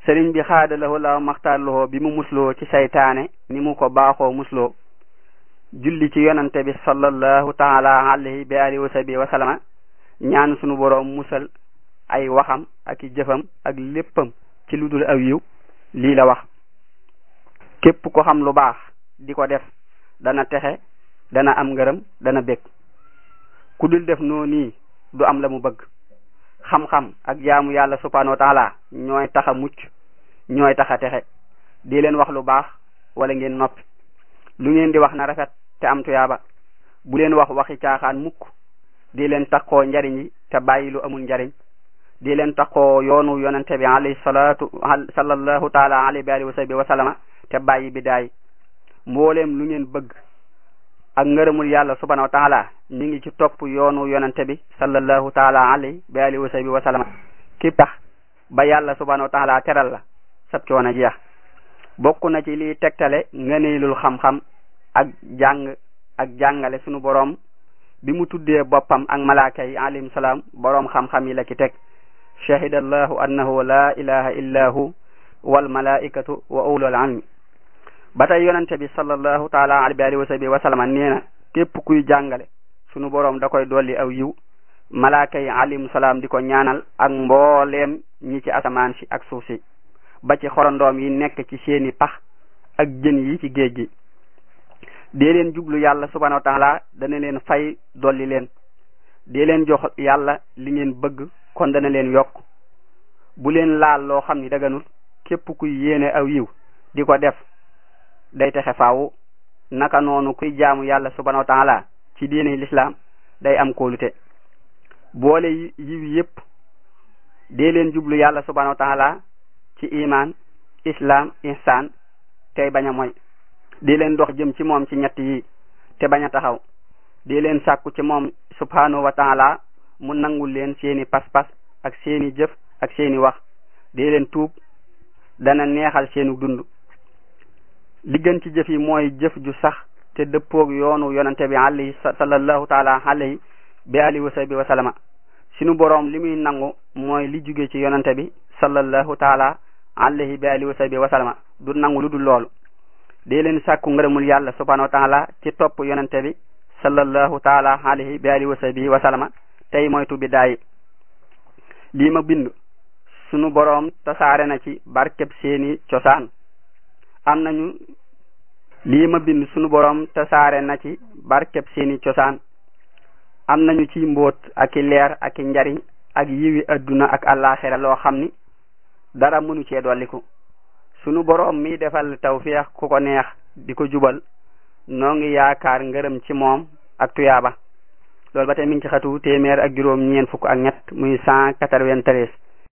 sëriñ bi xaadalawoo la maxtaarlowoo bi mu musloo ci saytaane ni mu ko baaxoo musloo julli ci yonante bi sallallahu taala alayhi bi alihi wa sahbi wa sallama ñaan sunu boroom musal ay waxam ak i jëfam ak léppam ci lu dul aw yiw lii la wax képp ko xam lu baax di ko def dana texe dana am ngërëm dana bég ku dul def noo nii du am la mu bëgg xam-xam ak jaamu yàlla subhanahu wa taala ñooy tax a mucc ñooy tax a texe di leen wax lu baax wala ngeen noppi lu ngeen di wax na rafet te am tuyaaba bu leen wax waxi caaxaan mukk di leen takkoo njariñ yi te bàyyi lu amul njariñ di leen takkoo yoonu yonente bi alayhi salatu sallallahu taala alayhi wa alihi wa sahbi wa sallama te bàyyi bi daay mbooleem lu ngeen bëgg ak ngërëmul yàlla subhanahu wa taala mi ngi ci topp yoonu yonente bi sallallahu taala alayhi wa alihi wa sahbi wa sallama ki tax ba yàlla subhanahu wa taala teral la sab coono jeex bokk na ci liy tegtale ngëneelul xam-xam ak jàng ak jàngale sunu boroom bi mu tuddee boppam ak malaaka yi alayhim salaam boroom xam-xam yi la ci teg shahida allahu annahu la ilaha illa hu wal malaikatu wa ulul ilmi ba tey yonente bi sallallahu taala alayhi wa sahbihi wa sallama nee na képp kuy jàngale sunu boroom da koy dolli aw yiw malaaka yi alayhim salaam di ko ñaanal ak mbooleem ñi ci asamaan si ak suuf si ba ci xorondoom yi nekk ci seeni pax ak jën yi ci géej gi dee leen jublu yàlla subhanahu wa taala dana leen fay dolli leen dee leen jox yàlla li ngeen bëgg kon dana leen yokk bu leen laal loo xam ni daganul képp kuy yéene aw yiw di ko def day texe faawu naka noonu kuy jaamu yàlla subhanahu wa taala ci diine lislaam day am kóolute boole yiw yépp dee leen jublu yàlla subhanahu wa taala ci iman islam ihsan tey bañ a moy di leen dox jëm ci moom ci ñett yi te bañ a taxaw di leen sàkku ci moom subhanahu wa taala mu nangul leen seeni pas-pas ak seeni jëf ak seeni wax di leen tuub dana neexal seenu dund li gën ci jëf yi mooy jëf ju sax te dëppoog yoonu yonante bi alayhi sallallahu taala alayhi bi alihi wa sahbi wa sallama sunu boroom li muy nangu mooy li jóge ci yonante bi sallallahu taala alayhi bi alihi wa sahbi wa sallama du nangu lu dul loolu dee leen sàkku ngërëmul yàlla subhanahu wa taala ci topp yonente bi sallallahu taala alayhi bi alihi wa sahbihi wa sallama tey moytu bi daayi lii ma bind sunu boroom tasaare na ci barkeb seeni cosaan am nañu lii ma bind sunu boroom tasaare na ci barkeb seeni cosaan am nañu ci mbóot ak i leer ak i njariñ ak yiwi adduna ak àllaaxira loo xam ni dara mënu cee dolliku sunu boroom mi defal tawfiix ku ko neex di ko jubal noo ngi yaakaar ngërëm ci moom ak tuyaaba loolu ba tey mi ngi ci xatu téeméer ak juróom ñeent fukk ak ñett muy cent quatre-vingt-treize